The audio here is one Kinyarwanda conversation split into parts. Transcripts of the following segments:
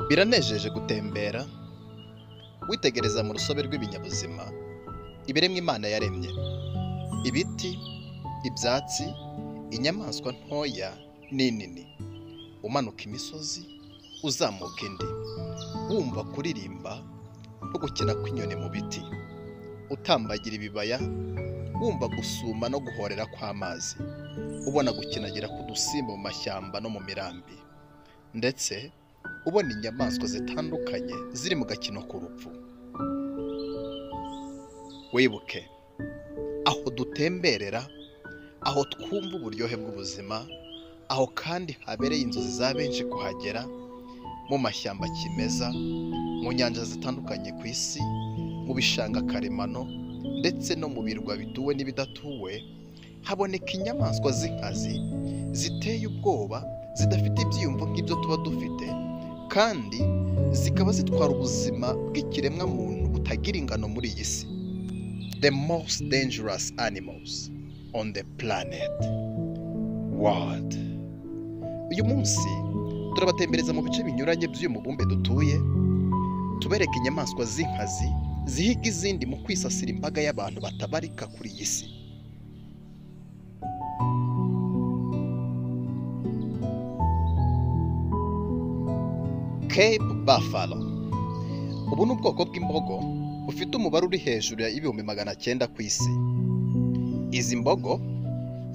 biranejeje gutembera witegereza mu rusobe rw'ibinyabuzima ibiremwa imana yaremye ibiti ibyatsi inyamaswa ntoya n'inini umanuka imisozi uzamuka indi wumva kuririmba no gukina kw'inyoni mu biti utambagira ibibaya wumva gusuma no guhorera kw'amazi ubona gukinagira ku dusimba mu mashyamba no mu mirambi ndetse ubona inyamaswa zitandukanye ziri mu gakino k'urupfu wibuke aho dutemberera aho twumva uburyohe bw'ubuzima aho kandi habereye inzozi za benshi kuhagera mu mashyamba kimeza mu nyanja zitandukanye ku isi mu bishanga karemano ndetse no mu birwa bituwe n'ibidatuwe haboneka inyamaswa z'inkazi ziteye ubwoba zidafite ibyiyumvo nk'ibyo tuba dufite kandi zikaba zitwara ubuzima bw'ikiremwa muntu butagira ingano muri iyi si the most dangerous animals on the planet world uyu munsi turabatembereza mu bice binyuranye by'uyu mubumbe dutuye tubereka inyamaswa z'inkazi zihiga izindi mu kwisasira imbaga y'abantu batabarika kuri iyi si Cape Buffalo ubu ni ubwoko bw'imbogo bufite umubare uri hejuru ya ibihumbi magana cyenda ku isi izi mbogo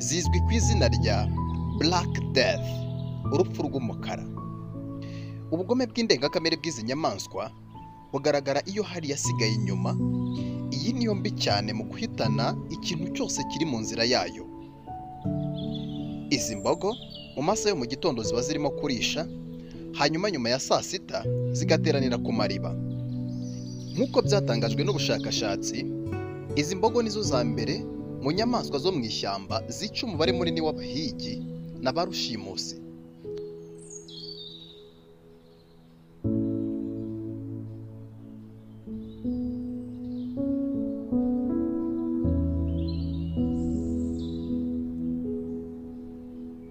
zizwi ku izina rya Black Death urupfu rw'umukara ubugome bw'indengakamere bw'izi nyamaswa bugaragara iyo hari yasigaye inyuma iyi niyo mbi cyane mu guhitana ikintu cyose kiri mu nzira yayo izi mbogo mu masaha yo mu gitondo ziba zirimo kurisha hanyuma nyuma ya saa sita zigateranira ku mariba nk'uko byatangajwe n'ubushakashatsi izi mbogo nizo za mbere mu nyamaswa zo mu ishyamba zica umubare munini w'abahigi na ba rushimusi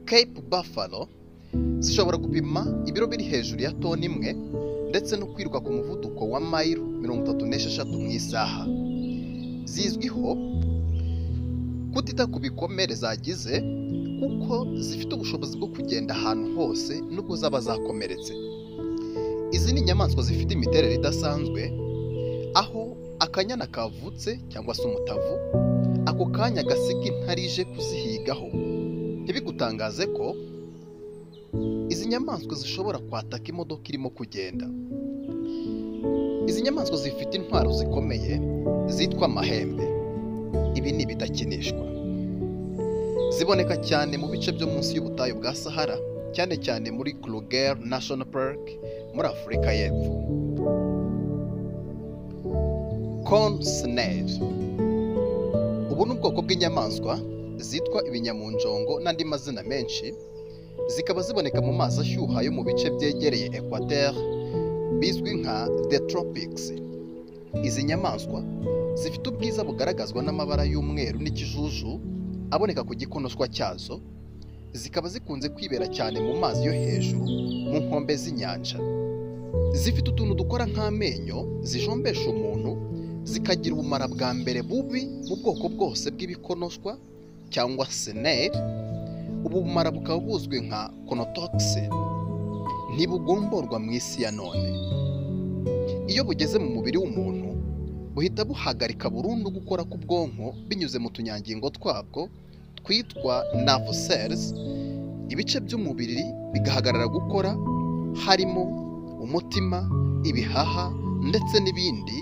Cape Buffalo zishobora gupima ibiro biri hejuru ya toni imwe ndetse no kwiruka ku muvuduko wa mayiro mirongo itatu n'esheshatu mu isaha zizwiho kutita ku bikomere zagize kuko zifite ubushobozi bwo kugenda ahantu hose nubwo zaba zakomeretse izi ni inyamaswa zifite imiterere idasanzwe aho akanyana kavutse cyangwa se umutavu ako kanya gasiga intarije kuzihigaho ntibigutangaze ko izi nyamaswa zishobora kwataka imodoka irimo kugenda izi nyamaswa zifite intwaro zikomeye zitwa amahembe ibi ni ibidakinishwa ziboneka cyane mu bice byo munsi y'ubutayu bwa sahara cyane cyane muri kruger national park muri afurika y'epfo corn snail ubu ni ubwoko bw'inyamaswa zitwa ibinyamunjongo n'andi mazina menshi zikaba ziboneka mu mazi ashyuha yo mu bice byegereye ekwateri bizwi nka the tropics izi nyamaswa zifite ubwiza bugaragazwa n'amabara y'umweru n'ikijuju aboneka ku gikonoshwa cyazo zikaba zikunze kwibera cyane mu mazi yo hejuru mu nkombe z'inyanja zifite utuntu dukora nk'amenyo zijombesha umuntu zikagira ubumara bwa mbere bubi mu bwoko bwose bw'ibikonoshwa cyangwa seneri ubu bumara bukaba buzwi nka konotoxin ntibugomborwa mu isi ya none iyo bugeze mu mubiri w'umuntu buhita buhagarika burundu gukora k'ubwonko binyuze mu tunyangingo twabwo twitwa nerve cells ibice by'umubiri bigahagarara gukora harimo umutima ibihaha ndetse n'ibindi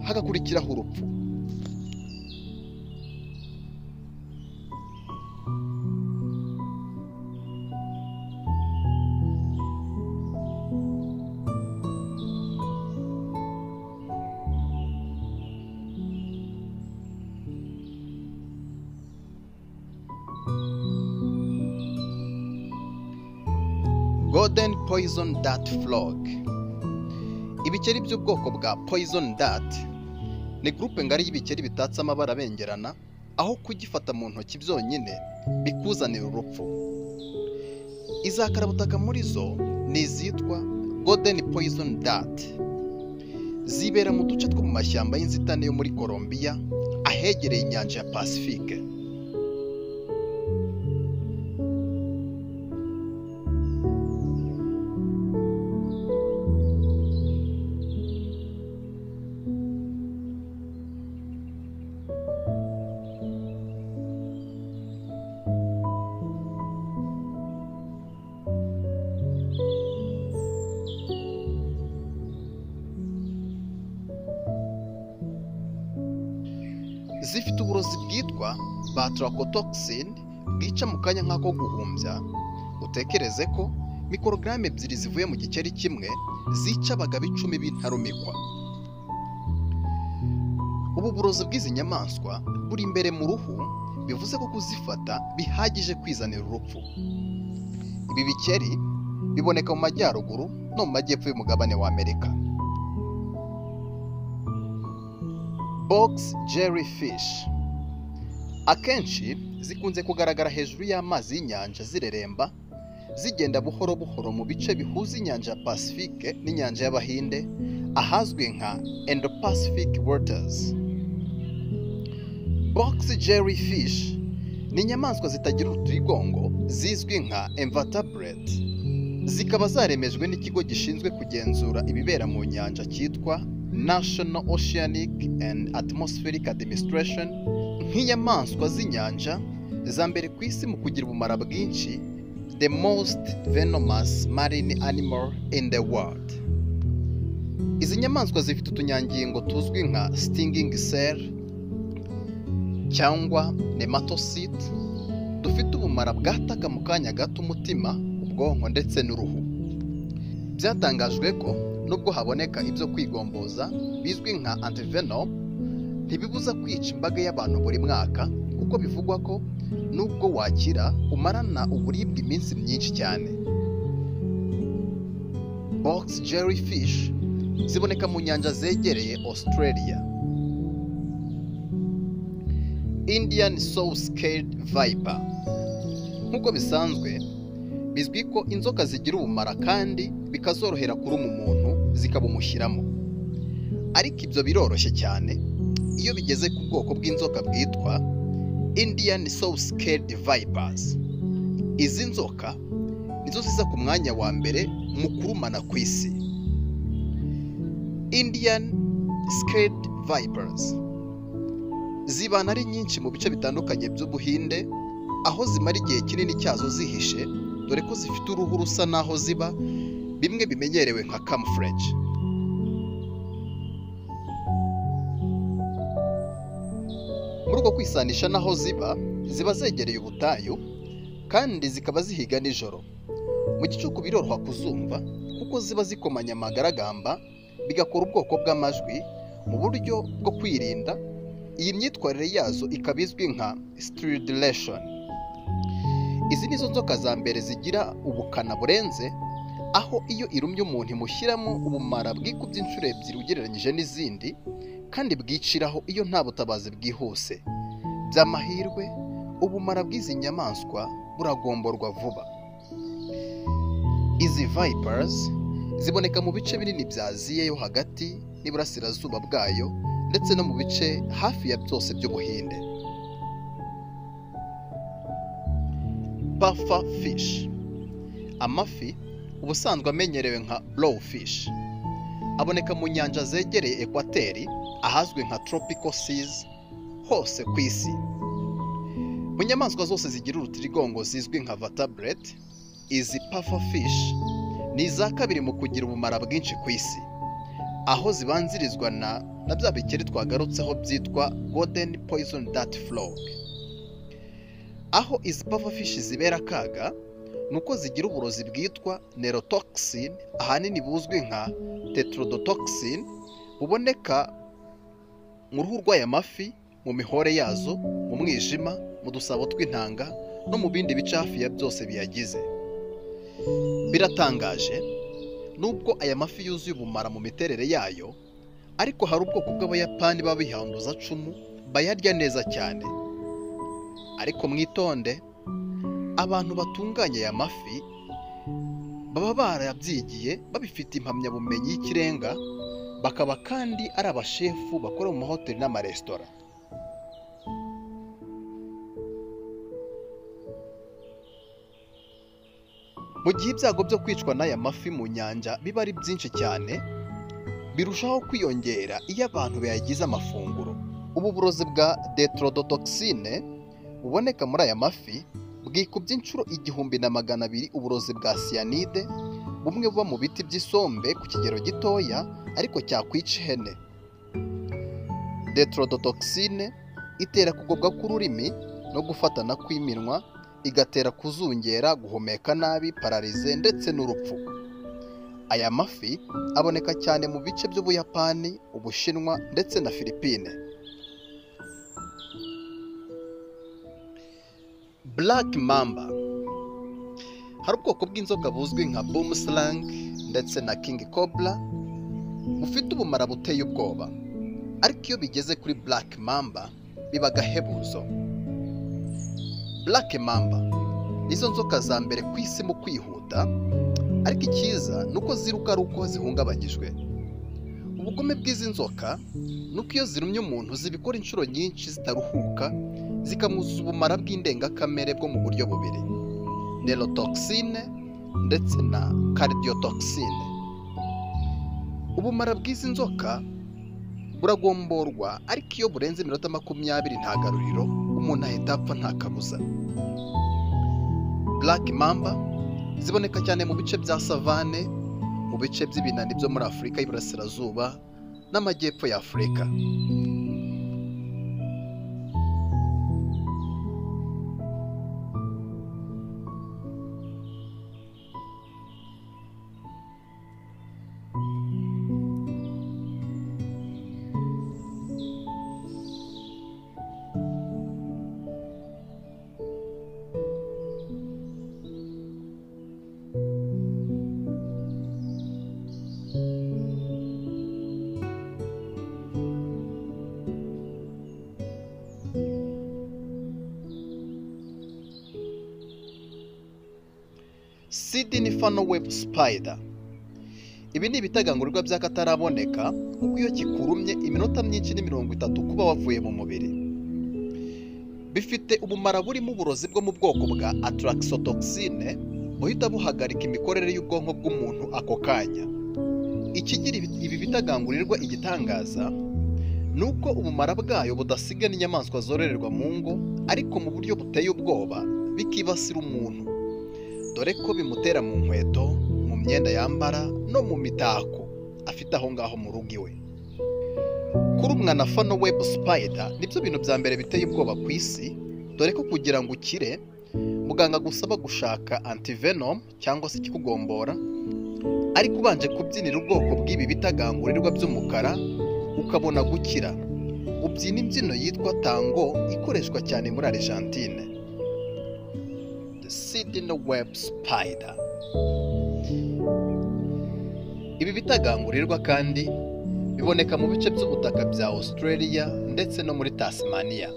hagakurikiraho urupfu golden poison dart frog ibikeri by'ubwoko bwa poison dart ni gurupe ngari y'ibikeri bitatse amabara abengerana aho kugifata mu ntoki byonyine bikuzanira urupfu izakara butaka muri zo ni izitwa golden poison dart zibera mu duce two mu mashyamba y'inzitane yo muri Colombia ahegereye inyanja ya Pacifique zifite uburozi bwitwa batrakotoxin bwica mu kanya nk'ako guhumbya utekereze ko mikorogaramu ebyiri zivuye mu gikeri kimwe zica abagabo icumi b'intarumikwa ubu burozi bw'izi nyamaswa buri imbere mu ruhu bivuze ko kuzifata bihagije kwizanira urupfu ibi bikeri biboneka mu majyaruguru no mu majyepfo y'umugabane wa amerika box jellyfish akenshi zikunze kugaragara hejuru y'amazi y'inyanja zireremba zigenda buhoro buhoro mu bice bihuza inyanja ya pacifique n'inyanja y'abahinde ahazwi nka indo pacific waters box jellyfish ni inyamaswa zitagira uturigongo zizwi nka invertebrate zikaba zaremejwe n'ikigo gishinzwe kugenzura ibibera mu nyanja cyitwa National Oceanic and Atmospheric Administration nk'inyamaswa z'inyanja za mbere ku isi mu kugira ubumara bwinshi the most venomous marine animal in the world izi nyamaswa zifite utunyangingo tuzwi nka stinging cell cyangwa nematocyte dufite ubumara bwataka mu kanya gato umutima ubwonko ndetse n'uruhu byatangajwe ko nubwo haboneka ibyo kwigomboza bizwi nka antivenom ntibibuza kwica imbaga y'abantu buri mwaka kuko bivugwa ko nubwo wakira umarana uburibwe iminsi myinshi cyane box jellyfish ziboneka mu nyanja zegereye australia indian soul scaled viper nk'uko bisanzwe bizwi ko inzoka zigira ubumara kandi bikazorohera kuruma umuntu zikabumushyiramo ariko ibyo biroroshye cyane iyo bigeze ku bwoko bw'inzoka bwitwa indian soul scaled vipers izi nzoka nizo ziza ku mwanya wa mbere mu kurumana ku isi indian scaled vipers zibana ari nyinshi mu bice bitandukanye by'ubuhinde aho zimara igihe kinini cyazo zihishe dore ko zifite uruhu rusa n'aho ziba bimwe bimenyerewe nka camouflage muri uko kwisanisha n'aho ziba ziba zegereye ubutayu kandi zikaba zihiga nijoro mu gicuku biroroha kuzumva kuko ziba zikomanya amagaragamba bigakora ubwoko bw'amajwi mu buryo bwo kwirinda iyi myitwarire yazo ikaba izwi nka stridulation izi nizo nzoka za mbere zigira ubukana burenze aho iyo irumye umuntu imushyiramo ubumara bwikubye inshuro ebyiri ugereranyije n'izindi kandi bwiciraho iyo nta butabazi bwihuse by'amahirwe ubumara bw'izi nyamaswa buragomborwa vuba izi vipers ziboneka mu bice binini bya aziya yo hagati n'iburasirazuba bwayo ndetse no mu bice hafi ya byose by'ubuhinde buffer fish amafi ubusanzwe amenyerewe nka blowfish aboneka mu nyanja zegereye ekwateri ahazwi nka tropical seas hose ku isi mu nyamaswa zose zigira urutirigongo zizwi nka vertebrate izi puffer fish ni iza kabiri mu kugira ubumara bwinshi ku isi aho zibanzirizwa na na bya bikeri twagarutseho byitwa golden poison dart frog aho izi pufferfish zibera akaga ni uko zigira uburozi bwitwa neurotoxin ahanini buzwi nka tetrodotoxin buboneka mu ruhu rw'aya mafi mu mihore yazo mu mwijima mu dusabo tw'intanga no mu bindi bice hafi ya byose biyagize biratangaje nubwo aya mafi yuzuye ubumara mu miterere yayo ariko hari ubwoko bw'abayapani baba bihanduza cumu bayarya neza cyane ariko mwitonde abantu batunganya aya mafi baba barabyigiye babifite impamyabumenyi y'ikirenga bakaba kandi ari abashefu bakora mu mahoteli n'amaresitora mu gihe ibyago byo kwicwa n'aya mafi mu nyanja biba ari byinshi cyane birushaho kwiyongera iyo abantu bayagize amafunguro ubu burozi bwa detrodotoxine buboneka muri aya mafi bwikubye inshuro igihumbi na magana abiri uburozi bwa cyanide bumwe buba mu biti by'isombe ku kigero gitoya ariko cyakwica ihene detrodotoxine itera kugobwa k'ururimi no gufatana kw'iminwa igatera kuzungera guhumeka nabi pararize ndetse n'urupfu aya mafi aboneka cyane mu bice by'ubuyapani ubushinwa ndetse na filipine Black Mamba hari ubwoko bw'inzoka buzwi nka Boomslang ndetse na King Cobra bufite ubumara buteye ubwoba ariko iyo bigeze kuri Black Mamba biba agahebuzo Black Mamba nizo nzoka za mbere ku isi mu kwihuta ariko icyiza ni uko ziruka ari uko zihungabanyijwe ubugome bw'izi nzoka ni uko iyo zirumye umuntu zibikora inshuro nyinshi zitaruhuka zikamuzuza ubumara bw'indengakamere bwo mu buryo bubiri nerotoxine ndetse na cardiotoxine ubumara bw'izi nzoka buragomborwa ariko iyo burenze iminota makumyabiri nta garuriro umuntu ahita apfa nta kabuza black mamba ziboneka cyane mu bice bya savane mu bice by'ibinani byo muri afurika y'iburasirazuba n'amajyepfo ya afurika Sydney Funnel Web Spider. Ibi ni ibitagangurirwa by'akataraboneka kuko iyo kikurumye iminota myinshi ni mirongo itatu kuba wavuye mu mubiri. Bifite ubumara burimo uburozi bwo mu bwoko bwa atraxotoxine buhita buhagarika imikorere y'ubwonko bw'umuntu ako kanya. Ikigira ibi- ibi bitagangurirwa igitangaza ni uko ubumara bwayo budasiga n'inyamaswa zororerwa mu ngo ariko mu buryo buteye ubwoba bikibasira umuntu dore ko bimutera mu nkweto mu myenda yambara no mu mitako afite aho ngaho mu rugo iwe kurumwa na fano webu sipayida nibyo bintu bya mbere biteye ubwoba ku isi dore ko kugira ngo ukire muganga agusaba gushaka antivenom cyangwa se ikikugombora ariko ubanje kubyinira ubwoko bw'ibi bitagangurirwa by'umukara ukabona gukira ubyina imbyino yitwa tango ikoreshwa cyane muri argentine the Sydney Web Spider. Ibi bitagangurirwa kandi biboneka mu bice by'ubutaka bya Australia ndetse no muri Tasmania.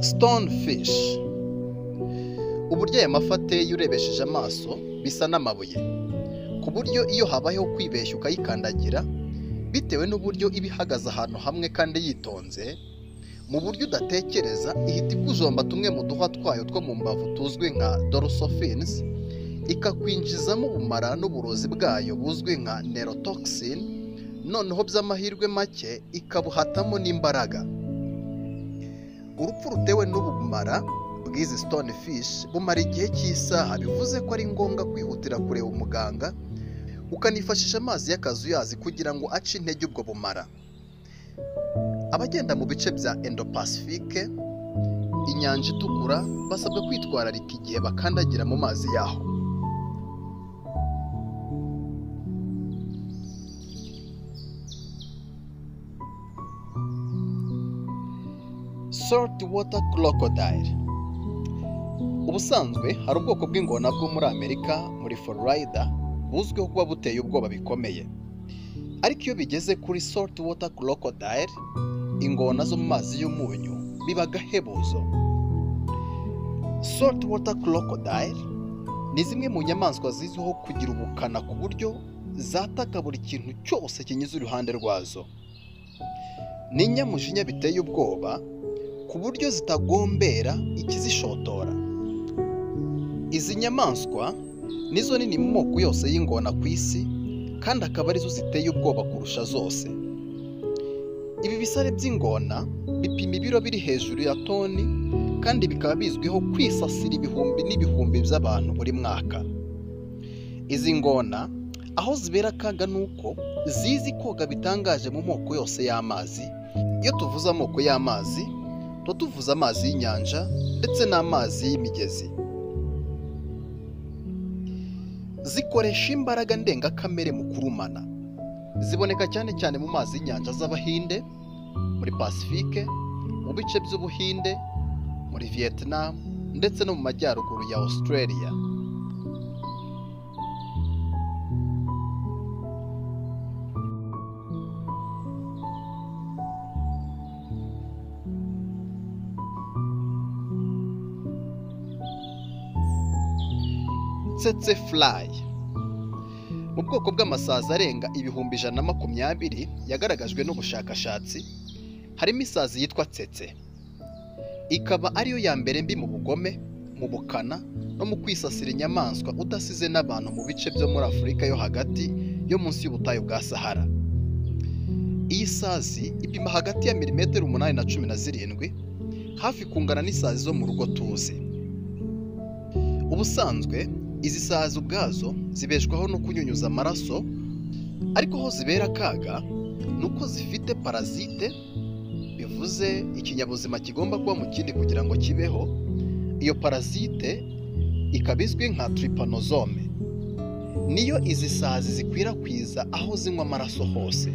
Stonefish uburyo aya mafi ateye urebesheje amaso bisa n'amabuye ku buryo iyo habayeho kwibeshya ukayikandagira bitewe n'uburyo iba ihagaze ahantu hamwe kandi yitonze mu buryo udatekereza ihita ikujomba tumwe mu duhwa twayo two mu mbavu tuzwi nka dorsofins ikakwinjizamo ubumara n'uburozi bwayo buzwi nka neurotoxin noneho by'amahirwe make ikabuhatamo n'imbaraga urupfu rutewe n'ubumara bw'izi stone fish bumara igihe cy'isaha bivuze ko ari ngombwa kwihutira kureba umuganga ukanifashisha amazi y'akazuyazi kugira ngo ace intege ubwo bumara abagenda mu bice bya endopasifike inyanja itukura basabwa kwitwararika igihe bakandagira mu mazi yaho salt water crocodile ubusanzwe hari ubwoko bw'ingona bwo muri amerika muri florida buzwiho kuba buteye ubwoba bikomeye ariko iyo bigeze kuri salt water crocodile ingona zo mu mazi y'umunyu biba agahebuzo saltwater crocodile ni zimwe mu nyamaswa zizwiho kugira ubukana ku buryo zataka buri kintu cyose kinyuze iruhande rwazo ni inyamujinya biteye ubwoba ku buryo zitagombera ikizishotora izi nyamaswa nizo nini mu moko yose y'ingona ku isi kandi akaba arizo ziteye ubwoba kurusha zose ibi bisare by'ingona bipima ibiro biri hejuru ya toni kandi bikaba bizwiho kwisasira ibihumbi n'ibihumbi by'abantu buri mwaka izi ngona aho zibera akaga ni uko zizi koga bitangaje mu moko yose y'amazi iyo tuvuze amoko y'amazi tuba tuvuze amazi y'inyanja ndetse n'amazi y'imigezi zikoresha imbaraga ndengakamere mu kurumana ziboneka cyane cyane mu mazi y'inyanja z'abahinde muri pasifike mu bice by'ubuhinde muri vietnam ndetse no mu majyaruguru ya australia tsetse fly mu bwoko bw'amasazi arenga ibihumbi ijana na makumyabiri yagaragajwe n'ubushakashatsi harimo isazi yitwa tsetse ikaba ariyo ya mbere mbi mu bugome mu bukana no mu kwisasira inyamaswa udasize n'abantu mu bice byo muri afurika yo hagati yo munsi y'ubutayu bwa sahara iyi sazi ipima hagati ya milimetero umunani na cumi na zirindwi hafi kungana n'isazi zo mu rugo tuzi ubusanzwe izi sazi ubwazo zibeshwaho no kunyunyuza amaraso ariko aho zibera akaga ni uko zifite parazite bivuze ikinyabuzima kigomba kuba mu kindi kugira ngo kibeho iyo parazite ikaba izwi nka tiripanozome niyo izi sazi zikwirakwiza aho zinywa amaraso hose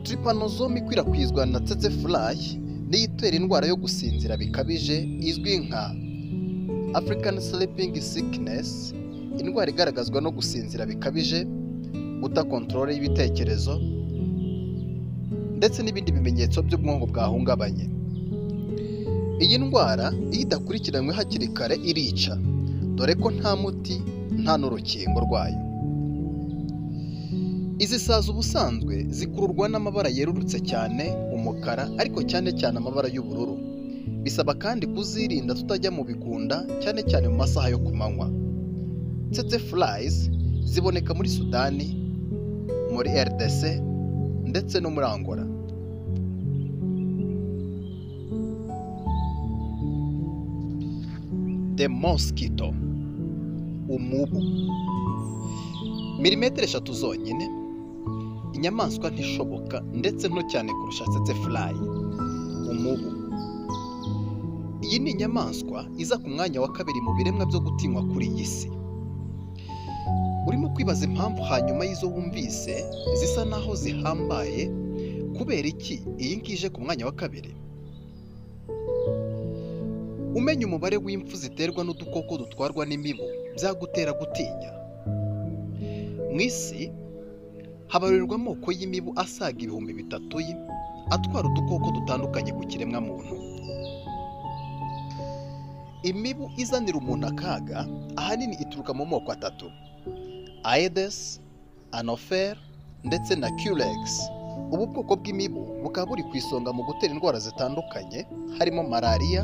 tiripanozome ikwirakwizwa na tsetse furayi niyo itera indwara yo gusinzira bikabije izwi nka African Sleeping Sickness, indwara igaragazwa no gusinzira bikabije, guta kontorore y'ibitekerezo, ndetse n'ibindi bimenyetso by'ubwonko bwahungabanye. Iyi ndwara iyo idakurikiranywe hakiri kare irica, dore ko nta muti nta n'urukingo rwayo. Izi sazi ubusanzwe zikururwa n'amabara yerurutse cyane, umukara, ariko cyane cyane amabara y'ubururu. bisaba kandi kuzirinda tutajya mu bigunda cyane cyane mu masaha yo ku manywa tsetse furayizi ziboneka muri sudani muri rdc ndetse no muri angola the mosquito umubu milimetero eshatu zonyine inyamaswa ntishoboka ndetse nto cyane kurusha tsetse furayi umubu iyi ni inyamaswa iza ku mwanya wa kabiri mu biremwa byo gutinywa kuri iyi si urimo kwibaza impamvu hanyuma y'izo wumvise zisa naho zihambaye kubera iki iyi ngiyi ije ku mwanya wa kabiri umenya umubare w'impfu ziterwa n'udukoko dutwarwa n'imibu byagutera gutinya mu isi habarirwa amoko y'imibu asaga ibihumbi bitatu atwara udukoko dutandukanye ku kiremwamuntu imibu izanira umuntu akaga ahanini ituruka mu moko atatu aedes anofer ndetse na curex ubu bwoko bw'imibu bukaba buri ku isonga mu gutera indwara zitandukanye harimo malariya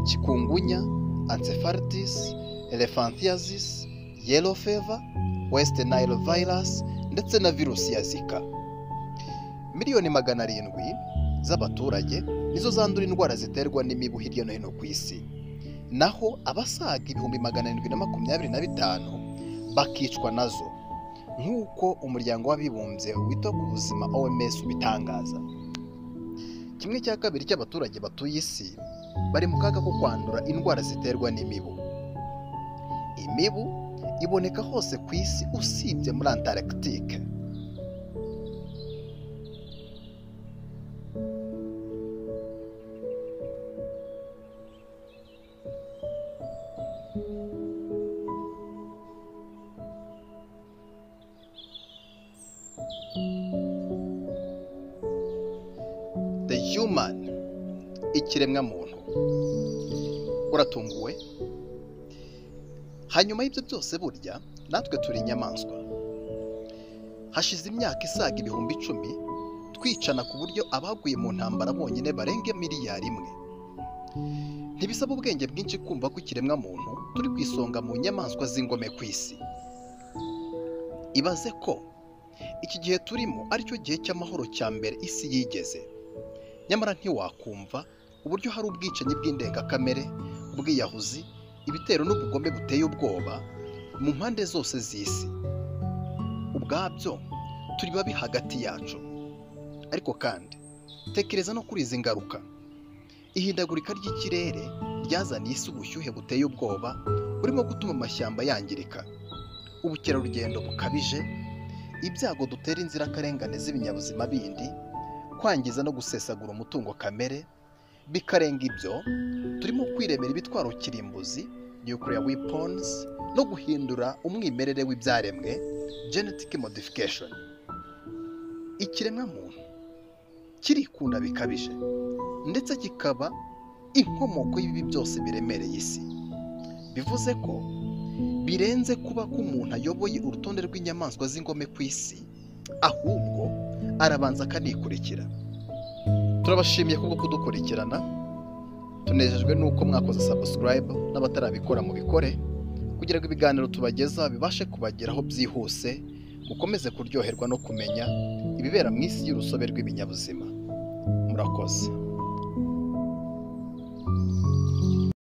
kikungunya encephalitis elephantiasis yellow fever west nile virus ndetse na virusi ya zika miliyoni magana arindwi z'abaturage nizo zandura indwara ziterwa n'imibu hirya no hino ku isi naho abasaga ibihumbi magana arindwi na makumyabiri na bitanu bakicwa nazo nk'uko umuryango w'abibumbye wita ku buzima OMS ubitangaza kimwe cya kabiri cy'abaturage batuye isi bari mu kaga ko kwandura indwara ziterwa n'imibu imibu iboneka hose ku isi usibye muri antaragitike the human ikiremwamuntu uratunguwe hanyuma y'ibyo byose burya natwe turi inyamaswa hashize imyaka isaga ibihumbi icumi twicana ku buryo abaguye mu ntambara bonyine barenga miliyari imwe ntibisaba ubwenge bwinshi kumva ko ikiremwamuntu turi ku isonga mu nyamaswa z'ingome ku isi ibaze ko iki gihe turimo aricyo gihe cy'amahoro cya mbere isi yigeze nyamara ntiwakumva uburyo hari ubwicanyi bw'indengakamere ubwiyahuzi ibitero n'ubugome buteye ubwoba mu mpande zose z'isi ubwabyo turi babi hagati yacu ariko kandi tekereza no kuri izi ngaruka ihindagurika ry'ikirere ryazaniye isi ubushyuhe buteye ubwoba burimo gutuma amashyamba yangirika ubukerarugendo bukabije ibyago dutera inzirakarengane z'ibinyabuzima bindi kwangiza no gusesagura umutungo kamere bikarenga ibyo turimo kwiremera ibitwaro kirimbuzi nuclear weapons no guhindura umwimerere w'ibyaremwe genetic modification ikiremwamuntu kirikunda bikabije ndetse kikaba inkomoko y'ibi byose biremereye isi bivuze ko birenze kuba ko umuntu ayoboye urutonde rw'inyamaswa z'ingome ku isi ahubwo arabanza akanikurikira turabashimiye kubwo kudukurikirana tunejejwe n'uko mwakoze sabusikarayibu n'abatarabikora mu bikore kugira ngo ibiganiro tubageza bibashe kubageraho byihuse mukomeze kuryoherwa no kumenya ibibera mu isi y'urusobe rw'ibinyabuzima murakoze